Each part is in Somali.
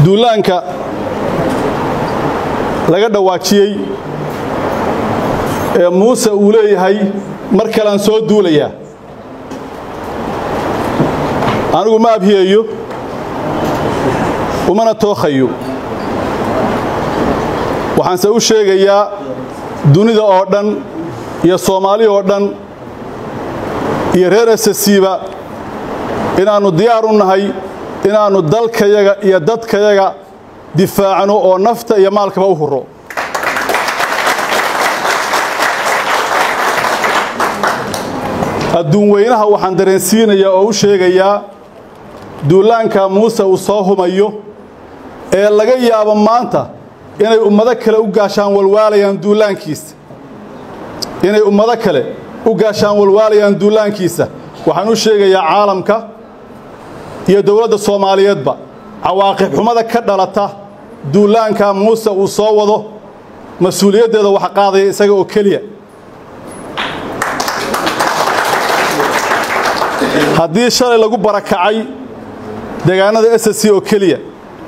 duulaanka laga dhawaajiyey ee muuse uu leeyahay mar kalean soo duulayaa anigu ma abhiyayo umana tookhayo waxaanse u sheegayaa dunida oo dhan iyo soomaali oo dhan iyo reer esasiiba inaannu diyaar u nahay inaannu dalkayaga iyo dadkayaga difaacno oo nafta iyo maalkaba u huro adduun weynaha waxaan dareensiinayaa oo u sheegayaa duulaanka muuse uu soo humayo ee laga yaabo maanta inay ummado kale u gaashaan walwaalayaan duulaankiisa inay ummado kale u gaashaan walwaalayaan duulaankiisa waxaan u sheegayaa caalamka iyo dowladda soomaaliyeedba cawaaqib xumada ka dhalata duulaanka muuse uu soo wado mas-uuliyaddeeda waxa qaadaya isaga oo keliya haddii shalay lagu barakacay deegaanada ss oo keliya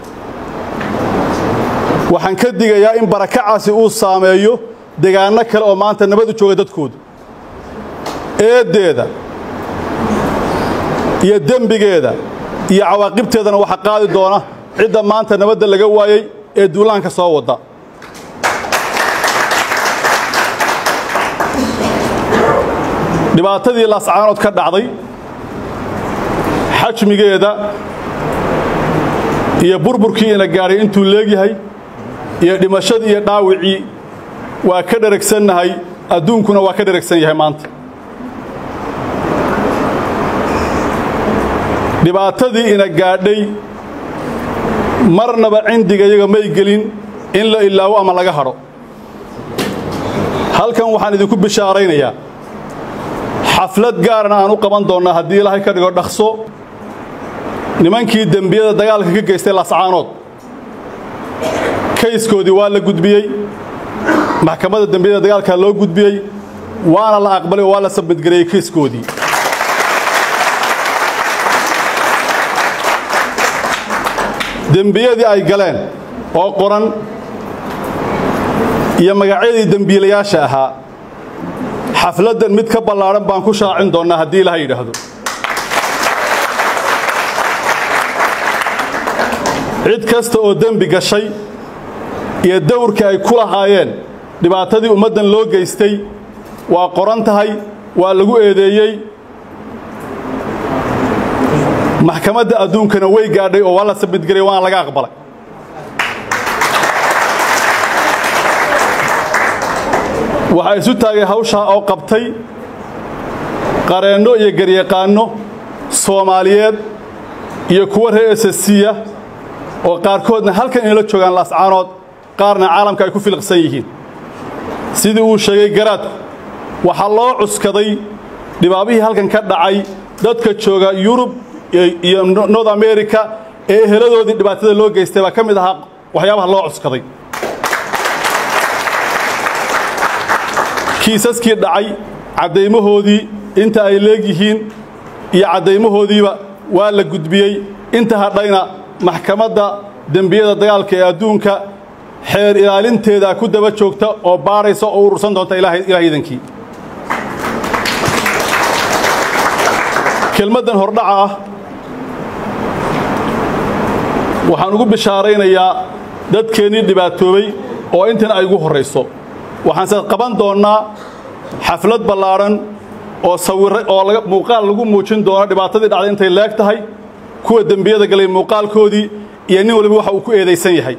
waxaan ka digayaa in barakacaasi uu saameeyo deegaanno kale oo maanta nabad u jooga dadkoodu eeddeeda iyo dembigeeda iyo cawaaqibteedana waxa qaadi doona cidda maanta nabadda laga waayey ee duulaanka soo wadda dhibaatadii laascaanood ka dhacday xajmigeeda iyo burburkii ina gaadhay intuu leegyahay iyo dhimashadii iyo dhaawicii waa ka dheragsannahay adduunkuna waa ka dheragsan yahay maanta dhibaatadii ina gaadhay marnaba cindigayaga may gelin in la ilaawo ama laga hadho halkan waxaan idinku bishaaraynayaa xaflad gaarana aan u qaban doonnaa haddii ilaahay ka dhigo dhaqso nimankii dembiyada dagaalka ka geystay laascaanood kayskoodii waa la gudbiyey maxkamadda dembiyada dagaalka loo gudbiyey waana la aqbalay oo waa la sabmadgareeyey kayskoodii dembiyadii ay galeen oo qoran iyo magacyadii dembiilayaasha ahaa xafladdan mid ka ballaadhan baan ku shaacin doonnaa haddii ilaha yidhaahdo cid kasta oo dembi gashay iyo dawrkii ay ku lahaayeen dhibaatadii ummaddan loo geystay waa qoran tahay waa lagu eedeeyey maxkamadda adduunkana way gaadhay oo waa la sabidgelay waana laga aqbalay waxaa isu taagay hawshaa oo qabtay qareenno iyo garyaqaanno soomaaliyeed iyo kuwa reer esasiya oo qaarkoodna halkan inala joogaan laascaanood qaarna caalamka ay ku filiqsan yihiin sidii uu sheegay garaadku waxaa loo cuskaday dhibaabihii halkan ka dhacay dadka jooga yurub iyo north america ee eheladoodii dhibaatada loo geystay baa ka mid ahaa waxyaabaha loo cuskaday kiisaskii dhacay caddaymahoodii inta ay leegyihiin iyo caddaymahoodiiba waa la gudbiyey inta hadhayna maxkamadda dembiyada dagaalka ee adduunka xeer ilaalinteeda ku daba joogta oo baadhaysa oo urursan doonta ilaah idankii kelmaddan hordhaca ah waxaan ugu bishaaraynayaa dadkeennii dhibaatoobay oo intan ay ugu horrayso waxaanse qaban doonnaa xaflad ballaadhan oo sawirra oo muuqaal lagu muujin doono dhibaatadii dhacday intay leeg tahay kuwa dembiyada galay muuqaalkoodii iyo nin waliba waxa uu ku eedaysan yahay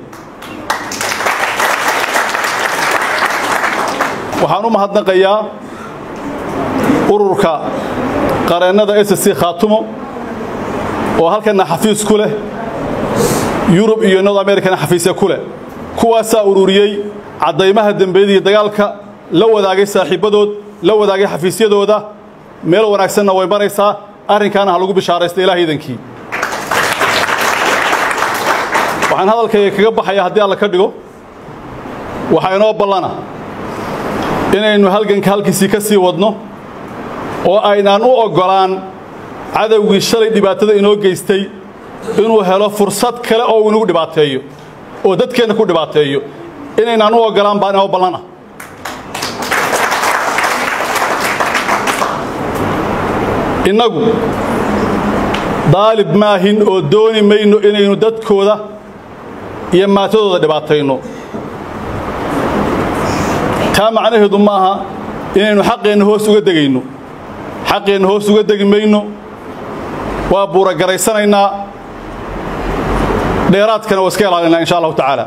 waxaan u mahadnaqayaa ururka qareennada s c khaatumo oo halkanna xafiis ku leh yurub iyo north americana xafiisya ku leh kuwaasaa ururiyey caddaymaha dembiyadii dagaalka la wadaagay saaxiibbadood la wadaagay xafiisyadooda meel wanaagsanna way maraysaa arrinkaana ha lagu bishaaraysta ilaah iidankii waxaan hadalkayga kaga baxayaa haddii alla ka dhigo waxaa inoo ballana inaynu halganka halkiisii ka sii wadno oo aynaan u oggolaan cadowgii shalay dhibaatada inoo geystay inuu helo fursad kale oo uu inagu dhibaateeyo oo dadkeenna ku dhibaateeyo inaynaan u oggolaan baan inoo ballan ah innagu daalib maahin oo dooni mayno inaynu dadkooda iyo maatadooda dhibaatayno taa macnaheedu ma aha inaynu xaqeenna hoos uga degayno xaqeenna hoos uga degi mayno waa buuragaraysanaynaa dheeraadkana waa iska ilaalinaa insha allahu tacaala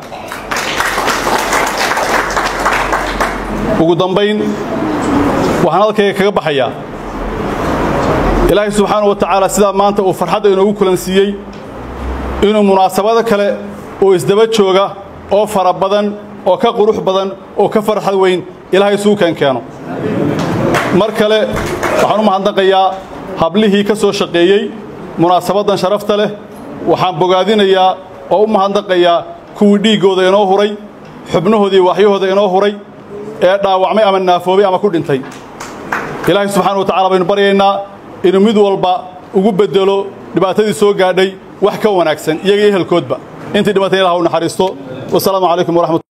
ugu dambayn waxaan halkayga kaga baxayaa ilaahay subxaana wa tacaala sidaa maanta uu farxadda inoogu kulansiiyey inuu munaasabado kale oo isdaba jooga oo fara badan oo ka qurux badan oo ka farxad weyn ilaahay isugu keen keeno mar kale waxaan u mahadnaqayaa hablihii ka soo shaqeeyey munaasabaddan sharafta leh waxaan bogaadinayaa oo u mahadnaqayaa kuwii dhiiggooda inoo huray xubnahoodii waaxyahooda inoo huray ee dhaawacmay ama naafoobay ama ku dhintay ilaahay subxaana wa tacala baynu baryaynaa inuu mid walba ugu beddelo dhibaatadii soo gaadhay wax ka wanaagsan iyaga iyo ehelkoodba intii dhimatay ilah u naxariisto wasalaamu calaykum waraxmat